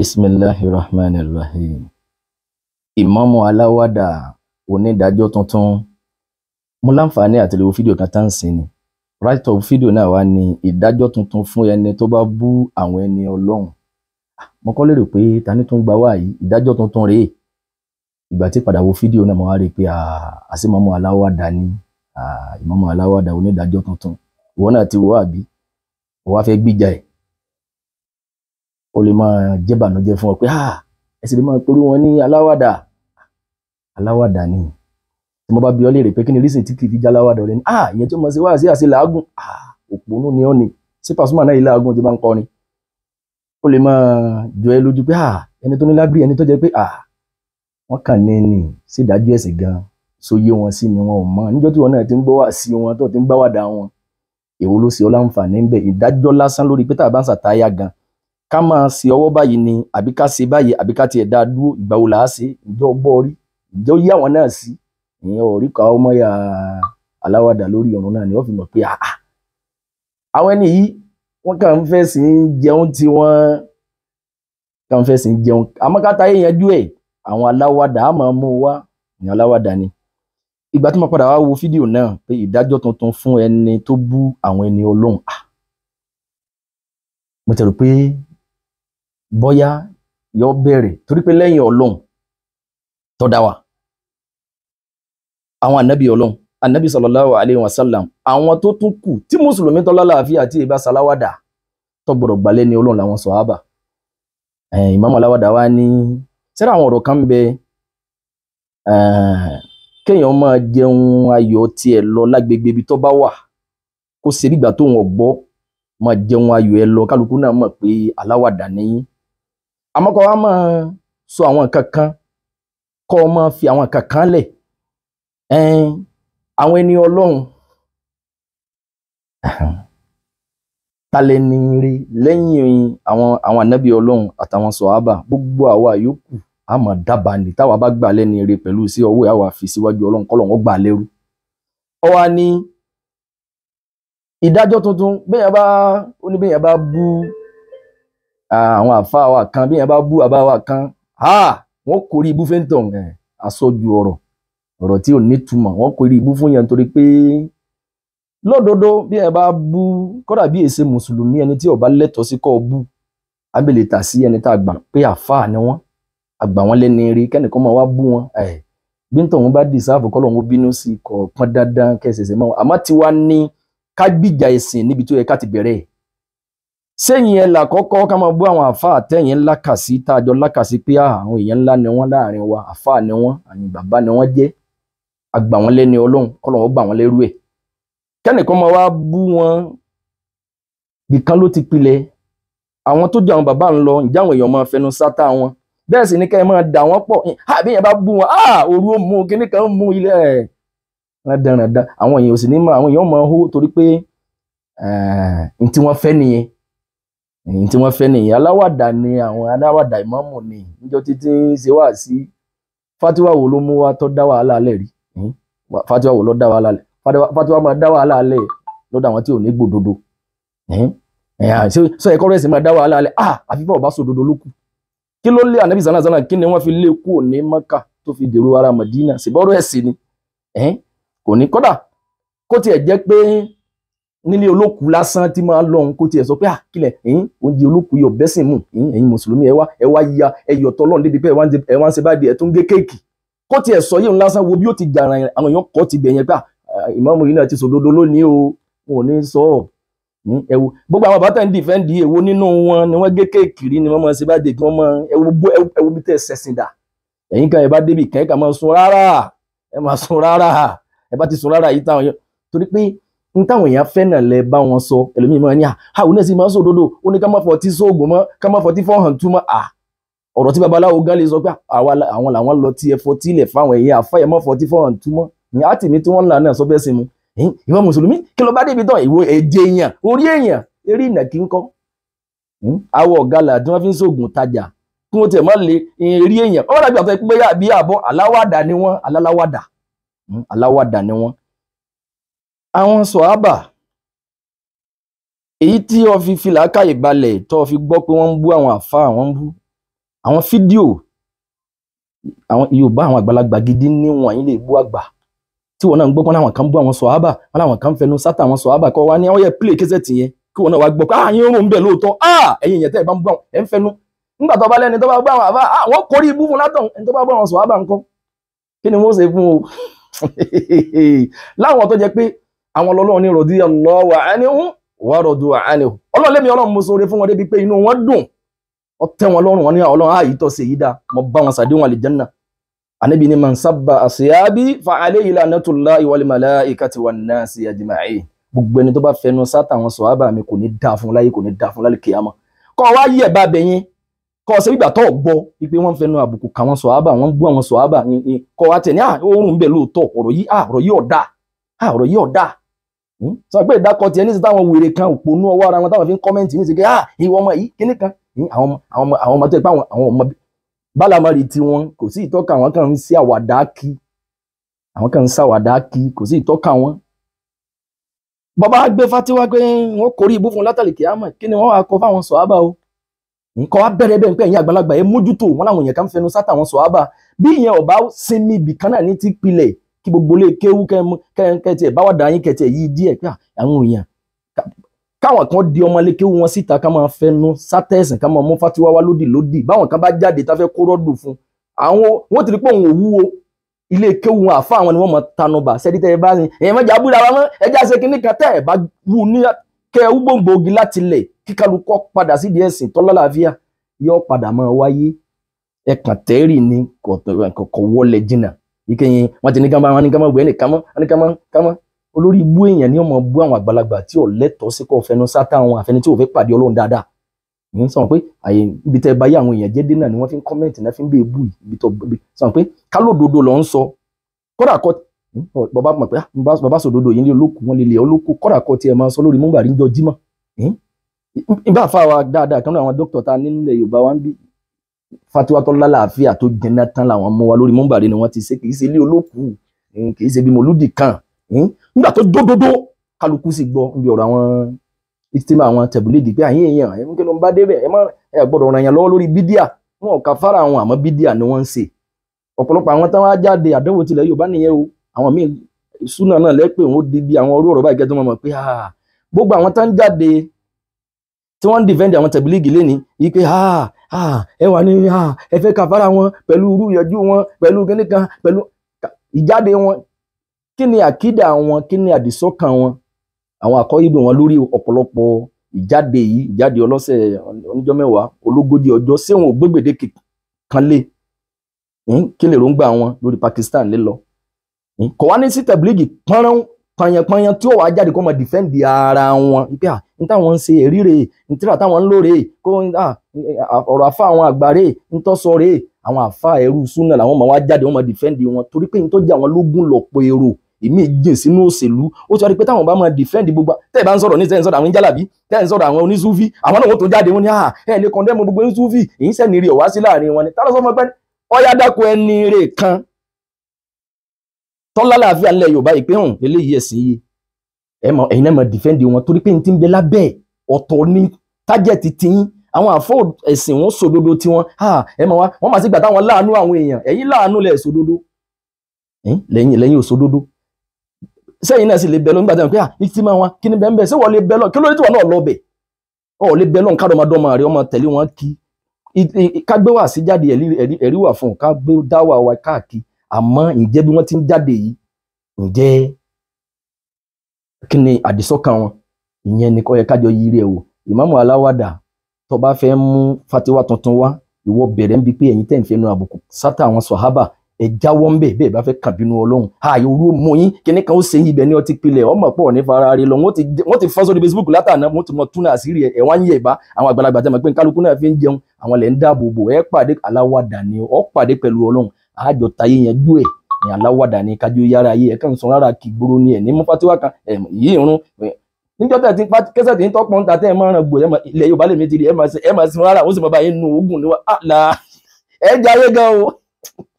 bisimilahi rahman rahim ìmáàmù aláwàdà onídàájọ́ tuntun mo láǹfààní àti lè wo fídíò kan tá ń sìn ni right of fídíò náà wá ní ìdájọ́ tuntun fún ẹni tó bá bú àwọn ẹni ọlọ́run mo kọ́ lérò pé ta ni tó ń gba wá yìí ìdájọ́ tuntun rèé ìgbà tí padà wo fídíò náà mo wá rí i pé àṣìmọ́mù aláwàdà ni ìmáàmù aláwàdà onídàájọ́ tuntun ìwọ náà ti wò àbí ó wá fẹ́ gbìjà ẹ̀ ó lè máa jẹ́ bànújẹ́ fún ọ pé ẹ sì lè máa pẹ̀lú wọn ní aláwàdà aláwàdà ni tí mo bá bi ọ́ léèrè pé kí ni reason tí kì í fi jẹ́ aláwàdà rẹ ni ah ìyẹn tí mo ṣe wá sí àṣẹ làágùn ah òpònú ni ọ́ ni sí Pasuma náà yìí làágùn ti bá ń kọrin ó lè máa jọ ẹ lójú pé ah ẹni tó ní lágbèrè ẹni tó jẹ́ pé ah wọ́n kàn ní ní sí ìdájọ́ ẹ̀sìn gan sóyé wọn sí ni wọn ò mọ̀ níjọ́ tí wọn náà ti ń gbọ́ wá sí wọn tó ti ń gbáwàdà wọn èwo ló ṣe ọ́ láǹfààní ń bẹ ìdájọ́ lásán lórí pé tá a bá ń ṣàtáyà gan ká máa ṣe ọwọ́ báyìí ni àbí ká ṣe báyìí àbí ká tiẹ̀ dá a dúró ìgbà wo là á ṣe ìjọ gbọ́ rí ìjọ yí àwọn náà sí ìyẹn ò rí ká ọmọ ya aláwàdà lórí ọ̀run náà ni wọ́n fi mọ̀ pé àà àwọn ẹni yìí wọ́n kàn ń fẹ́ sí í jẹun tí wọ́n kàn ń fẹ́ sí í jẹun àmọ́ ká táyé yanjú ẹ̀ àwọn aláwàdà á máa mú wá ìyẹn aláwàdà ni ìgbà tí mo padà wá wo fídíò náà pé ìdájọ́ tuntun fún ẹni tó bú àwọn ẹni ọlọ́run mo tẹ̀rù pé bọ́yá yọ bẹ̀rẹ̀ torí pé lẹ́yìn ọlọ́run tó dá wa àwọn ànábì ọlọ́run ànábì sallallahu alayhi wa sallam àwọn tó tún kù tí mùsùlùmí tọ́lá láàfin àti ìbá saláwádà tó gbọdọ̀ gbà lẹ́ni ọlọ́run làwọn sọ̀hábà ìmáàmù aláwádà wa ní sẹ́rẹ̀ àwọn ọ̀rọ̀ kan ń bẹ kéèyàn máa jẹun ayọ̀ tiẹ̀ lọ lágbègbè ibi tó bá wà kó ṣe bí ìgbà tó wọn gbọ́ máa jẹun ayọ̀ ẹ lọ kálukú náà mọ̀ pé aláwàdà nìyí àmọ́ kọ́ wa máa sọ àwọn nǹkan kan kọ́ ọ máa fi àwọn nǹkan kan lẹ̀ àwọn ẹni ọlọ́run talẹ̀ ní rí lẹ́yìn àwọn àwọn ànábì ọlọ́run àtàwọn sọ̀hábà gbogbo àwa yòókù a máa dábàá ní táwa bá gbà lẹ́ni rí pẹ̀lú sí ọwọ́ àwa fi síwájú ọlọ́run kọ́ lọ́wọ́ gbà lẹ́rú ọ wá ní ìdájọ́ tuntun bẹ́ẹ̀ bá ó ní bẹ́ẹ̀ bá bú àwọn àfáà wa kan bẹ́ẹ̀ bá bú àbá wa kan wọ́n kórè ibú fẹ́ntàn àsọjù ọ̀rọ̀ ọ̀rọ̀ tí ò nítumọ̀ wọ́n kórè ibú fún yẹn torí pé lódodo bí ẹ bá bú kódà bí èsè mùsùlùmí ẹni tí ó bá lẹ́tọ̀ọ́ sí kọ́ bú abẹ́lẹ̀ tà sí ẹni tá a gbà pé àfáà ni wọ́n àgbà wọn lẹ́ni rí kẹ́nìkan máa wá bú wọn bí ntọ̀hún bá dìsáàfù kọ́ lọ́hún bínú sí kọ̀ pọ́n dandan kẹsẹ̀sẹ̀ mọ́ àmọ́ tiwa ní ká gbìjà ẹ̀sìn níbi tó yẹ ká ti bẹ̀rẹ̀ sẹ́yìn ẹ̀ là kọ́kọ́ ká máa bú àwọn àfáà tẹ̀yìn ńlá kà sí tá a jọ lákà sí pé àwọn èèyàn ńlá ni wọ́n láàrin wa àfáà ni wọ́n àyìn bàbá ni wọ́n jẹ́ àgbà wọn lẹ́ni ọlọ́run kọ́ lọ́wọ́ gbà wọ́n lẹ́rú ẹ̀ kẹ́nìkan máa wá bú wọn bìkan ló ti pilẹ̀ àwọn tó jẹ́ àwọn bàbá ń lọ ǹjẹ́ àwọn èèyàn máa fẹnu sátá wọn bẹ́ẹ̀ sì ni kẹ́ ẹ máa dà wọ́n pọ̀ àbí yẹn bá bú wọn òru ó mú kíní kan mú ilé ẹ̀ rádaràda àwọn èèyàn ò sì ní máa àwọn èèyàn máa hó torí pé n tí wọ́n fẹ́ nìyẹn n tí wọ́n fẹ́ nìyẹn aláwàdà ni àwọn aláwàdà ìmáàmù ni níjọ́ títí ń ṣe wá sí fatiwa wo ló mú wa tó dá wàhálà lẹ̀ rí fatiwa wo ló dá wàhálà lẹ̀ fatiwa máa dá wàhálà lẹ̀ lọ́dọ̀ àwọn tí ò ní gbòdodo sọ ẹ̀kọ́ rẹ̀ sì máa dá wàhálà lẹ̀ àfi fún ọba sòdodo ló kù kí ló lé ànábì sànà sànà kí ni wọ́n fi lé kúrò ní maka tó fi dèrò ara madina ṣèbọrọ ẹsìn ni kò ní kódà kó tiẹ̀ jẹ́ pé nílé olókùú lásán tí máa lọhùn kó tiẹ̀ sọ pé àkìlẹ oúnjẹ olókùú yọ bẹsìn mù ẹ̀yin mùsùlùmí ẹ wá ẹ wá ya ẹyọ tọlọ́run débi pé ẹ wá ń ṣe báyìí ẹ tún gé kéèkì kó tiẹ̀ sọ yìí lásán wo bí ó ti jà àwọn èèyàn kọ ti bẹyẹn pé ìmáàmù yìí náà ti sòdodo lónìí o wọn ò ní sọ ọ ẹwù gbogbo àwọn bàtà ń dìfẹ́ǹdì èwo nínú wọn ni wọ́n gé kéèkì rí ni wọ́n máa ṣe bá dé kí wọ́n máa ẹwù bí tẹ̀ ṣẹ̀sìn dà ẹ̀yin kan ẹ̀ bá débi kẹ́ ẹ̀ kà máa sun rárá ẹ̀ máa sun rárá ẹ̀ bá ti sun rárá yìí táwọn yẹn torí pé n táwọn èèyàn fẹ́ náà lẹ bá wọn sọ ẹlòmíì máa ní à àwọn náà sì máa ń sòdodo ó ní ká má fọtí sóògùn mọ́ ká má fọtí fọ́hàn túmọ̀ à ọ̀rọ̀ tí babaláwo gan lè sọ pé àwọn làwọn lọ tí ẹ fọtí ilẹ̀ fáwọn èèyàn àfáyẹ má fọtí fọ́hàn túmọ̀ ní àtìmí tí wọ́n ń là náà sọ bẹ́ẹ̀ sí mu ìwọ mùsùlùmí kí ló bá débi tán ìwọ èjè èèyàn orí èèyàn eré ìnàkí ńkọ́ awọ ọ̀gálà tí wọ́n fi ń sóògùn tajà kí wọ́n tiẹ̀ má lè eré èèyàn ọ̀rọ̀ àbí àtọ́ pé bí àbọ̀ aláwàdà ni wọ́n aláwàdà aláwàdà ni wọ́n. àwọn sọ̀hábà èyí tí wọ́n fi filà káyè balẹ̀ tó fi gbọ́ pé wọ́n ń bú àwọn àfáà wọ́n ń bú àwọn fídíò àwọn yorùbá àwọn àgbàlagbà gidi ní wọn yìí lè bú àgbà tí wọn náà ń gbọ́ pé àwọn kan bú àwọn sọ̀hábà wọn làwọn kan fẹnu sátà àwọn sọ̀hábà kọ́ wa ní àwọn yẹ pílè kẹsẹ̀ tì yẹn kí wọn náà wá gbọ́ pé ah yín rún bẹ́ẹ̀ lóòótọ́ ah ẹ̀yin yẹn tẹ́ ẹ bá ń bú àwọn ẹ̀ ń fẹnu nígbà tó bá lẹ́ni tó bá bú àwọn àbá ah wọ́n kórìí ibú fún látọ̀ ẹni tó bá bú àwọn sọ̀hábà ńkọ́ kí ni wọ́n ṣe fún o láwọn tó jẹ pé àwọn ọlọ́run ní rọ̀dí ọlọ́wà ánìhún wà rọ̀dù ánìhún ọlọ́run lẹ́mi ọlọ́run mo sọre fún wọn débi pé inú wọn dùn ó tẹ́ wọn lọ́rùn wọn ní ọlọ́run ààyè tó ṣe yí dáa mo bá wọn sàdéhùn àlìjánná ànábì ní man sabba àṣeyábí fa alayhi lanatullahi wal malaikati wan nasi ajma'in gbogbo ẹni tó bá fẹnu sátà wọn sọ ábà mi kò ní dáa fún láyé kò ní dáa fún lálẹ́ kíyámà kọ́ wá yẹ̀ bá bẹ̀yìn kọ́ ṣe gbígbà tó gbọ́ wípé wọ́n fẹnu àbùkù kà wọ́n sọ̀hábà wọ́n bú àwọn sọ̀hábà kọ́ wa tẹ̀ ní àrùn bẹ́ẹ̀ lóòótọ́ ọ̀rọ̀ yìí ọ̀rọ̀ yìí ọ̀dà ọ̀rọ̀ yìí ọ̀dà sọ pé ìdákọ̀ tiẹ̀ ní ti táwọn wèrè kan òpònú ọwọ́ ara wọn táwọn fi ń kọ́mẹ́ǹtì ní ti kẹ́ ìwọ ọmọ yìí kíní kan àwọn ọmọ tó yẹ pé àwọn ọmọ bálámárì tí wọn kò sí ìtọ́ka àwọn kan ń sí àwàdà kí àwọn kan ń sàwàdà kí kò sí ìtọ́ka wọn. bàbá gbé fatiwa pé wọn kórìí ibú fún látàlí kìámà kí ni wọn wá kọ fáwọn sọ̀hábà o nǹkan wá bẹ̀rẹ̀ bẹ́ẹ̀ pé ẹ̀yin àgbàlagbà ẹ mójútó wọn làwọn èèyàn kan fẹnu sátà wọn sọ̀hábà bí ìyẹn ọba sinmi ibì kan náà ní ti pilẹ̀ kí gbogbo lè kéwú kẹ́ẹ̀kẹ́ bá wà dá yín kẹ̀tẹ̀ yìí díẹ̀ pé àwọn èèyàn káwọn kan di ọmọ lè kéwú wọn síta ká máa fẹnu sátẹ̀sìn ká máa mú fatiwa wá lódì lódì báwọn kan bá jáde tá fẹ́ kó rọ́dù fún àwọn wọn ti rí pé òun ò wúwo ilé kéwú wọn àfa àwọn ni wọn mọ tanubà sẹ́dí tẹ́ ẹ bá ní ẹ̀yìn mọ́jà abúlé àwọn mọ́ ẹja ṣe kínní kan tẹ́ ẹ bá wù ní kẹ́ ẹ wúgbòǹgbògi láti lẹ̀ kíkálukọ́ padà sídìí ẹ̀sìn tọ́lọ́láàfíà yóò padà máa wáyé ẹkàn tẹ́rì ni kò wọlé jìnnà ìkẹyìn wọn ti ní kámá wọn ní kámá wẹ́ẹ́ ní kámá wọn ní kámá kámá olórí ibú èèyàn ni ọmọ bú àwọn àgbàlagbà tí ò lẹ́tọ̀ọ́ sí kò fẹnu sátá àwọn àfẹni tí ò fẹ́ pàdé ọlọ́run dáadáa ní sọ pé àyè ibi tẹ́ báyé àwọn èèyàn jẹ́ dínà ni wọ́n fi ń kọ́mẹ́ǹtì náà fi ń bèè bú ibi tó sọ pé kálódodo lọ ń sọ kódà kọ bàbá mọ̀ pé bàbá sòdodo yìí ní olókùn wọn lè lè olókùn kódà kọ tiẹ̀ máa sọ lórí múgbàrí ń jọ jímọ̀ ìbá fa wa dáadáa kan náà àwọn dókítà ta nílẹ̀ yorùbá wa ń bí fatiwa tó lálàáfíà tó jẹnà tán làwọn mú wa lórí múmbàrí ni wọ́n ti ṣe kìí ṣe ilé olókùú kìí ṣe bí mòlúdì kan nígbà tó dódódó kálukú sì gbọ́ níbi ọ̀rọ̀ àwọn ìtìmọ̀ àwọn tẹ̀bùlẹ́dì pé àyìn èèyàn ẹ̀ ń kí ló ń bá débẹ̀ ẹ má ẹ gbọ́dọ̀ ràn yàn lọ́wọ́ lórí bídíà wọn ò kà fara àwọn àmọ́ bídíà ni wọ́n ń ṣe ọ̀pọ̀lọpọ̀ àwọn táwọn á jáde àdánwò tilẹ̀ yorùbá nìyẹn o àwọn míì súnà náà lẹ́pẹ̀ wọn ó di bí àwọn orí ọ̀rọ̀ báyìí kẹ́tọ́ mọ̀ pé gbogbo àwọn tán jáde tí wọ́n ń dìfẹ́ǹdì àwọn tẹ̀bílíìgì lẹ́ni yìí pé ẹ wà ní ẹ fẹ́ kàfàrà wọn pẹ̀lú irú ìyànjú wọn pẹ̀lú kíní kan pẹ̀lú ìjáde wọn kí ni àkídà wọn kí ni àdìsọ́kàn wọn àwọn àkọ́yìnbó wọn lórí ọ̀pọ̀lọpọ̀ ìjáde yìí ìjáde ọlọ́sẹ̀ oníjọ́ mẹ́wàá ológójì ọjọ́ sí wọn ò gbégbèdé kan lé kí lè róńgbà wọn lórí Pakistan lé lọ kò wá ní sí tẹ̀bílíìgì pọ́nrán panyanpanyan tí ó wàá jáde kó máa dìfẹ́ǹdì ara wọn ipe à ní táwọn ń ṣe èrí rè ní tíra táwọn ń lò rè kó ọ̀rọ̀ àfa àwọn àgbà rè ń tọ́sọ rè àwọn àfa ẹrú súnà làwọn máa wá jáde wọn máa dìfẹ́ǹdì wọn torí pé ní tó jẹ́ àwọn lógún lọ́pọ̀ èrò èmi jìn sínú òṣèlú ó ti wá rí pé táwọn bá máa dìfẹ́ǹdì gbogbo tẹ́ ẹ bá ń sọ̀rọ̀ ní tẹ́ ẹ ń sọ̀rọ̀ àwọn jálàbí tẹ́ ẹ ń sọ̀rọ̀ àwọn onísúfí àwọn náà wọ́n tó jáde wọn ni ẹ lè kọ́ndẹ́mù gbogbo onísúfí èyí sẹ́ni rí ọ̀wá sí láàrin wọn ni tá ló sọ fún ọgbẹ́ni ọ̀yá dákun ẹni rè kan tọ́lá láàfin alẹ́ Yorùbá yìí pé hàn eléyìí ẹ̀sìn yìí ẹ̀yin náà máa dìfẹ́ǹdì wọn torí pé n ti ń bẹ lábẹ́ ọ̀tọ̀ ní tájẹ̀tì tiyín àwọn àfọ ẹ̀sìn wọn sòdodo tiwọn ẹ máa wá wọn máa sì gbà táwọn láàánú àwọn èèyàn ẹ̀yin láàánú lẹ̀ sòdodo lẹ́yìn lẹ́yìn òsòdodo sẹ́yìn náà sì lè bẹ lọ nígbà tí wọn pé ìtì máa wọn kí ni bẹ́ẹ̀ bẹ́ẹ̀ ṣé wọ́n lè bẹ lọ kí ló dé tí wọn náà lọ bẹ̀ ọ̀ lè bẹ lọ nǹkan ọmọdọ́mọ rẹ ọmọ tẹ̀lé wọn kí ká gbé wá sí jáde ẹ̀rí wà fún ká gbé dáwà wa káàkiri àmọ́ ǹjẹ́ bí wọ́n ti ń jáde yìí ǹjẹ́ kí ni àdìsọ́kàn wọn ìyẹn ni kò yẹ kájọ yiri ẹ̀ wò ìmáàmù aláwàdà tó bá fẹ́ mú fatiwa tuntun wá ìwọ bẹ̀rẹ̀ ń bi pé ẹ̀yin tẹ̀ ń fẹnu àbùkù sátà àwọn sọ̀hábà ẹ jáwọ́ ń bẹ̀ bẹ́ẹ̀ bá fẹ́ kàn bínú ọlọ́run ààyè orú mú yín kíní kan ó ṣe yín ibẹ̀ ní ọtí pilẹ̀ ọmọ pọ̀ ní fara rí lọ wọ́n ti fọ́n sórí Facebook látàná wọ́n ti mọ túnà àṣírí ẹ̀ ẹ̀ wá ń yẹ̀ bá àwọn àgbàlagbà tẹ́ mọ̀ pé kálukú náà fi ń jẹun àwọn lẹ̀ ń dáàbò bò ẹ pàdé aláwàdà ni ọ pàdé pẹ̀lú ọlọ́run àjọ tayé yẹn jú ẹ̀ ní aláwàdà ní kájú yára ayé ẹ̀ kàn sọ rárá kì gbóró ni ẹ̀ ní mú fatiwa kan ẹ̀ yìí irun níjọ́ tẹ̀ tí kẹsẹ̀ tí ń tọ́pọ̀ ń ta tẹ́ ẹ̀ máa ràn gbò ilẹ̀ Yorùbá lè mi ti rí ẹ̀ máa sin rárá ó sì máa bá yín nu oògùn ní wa ẹ̀ jayé gan o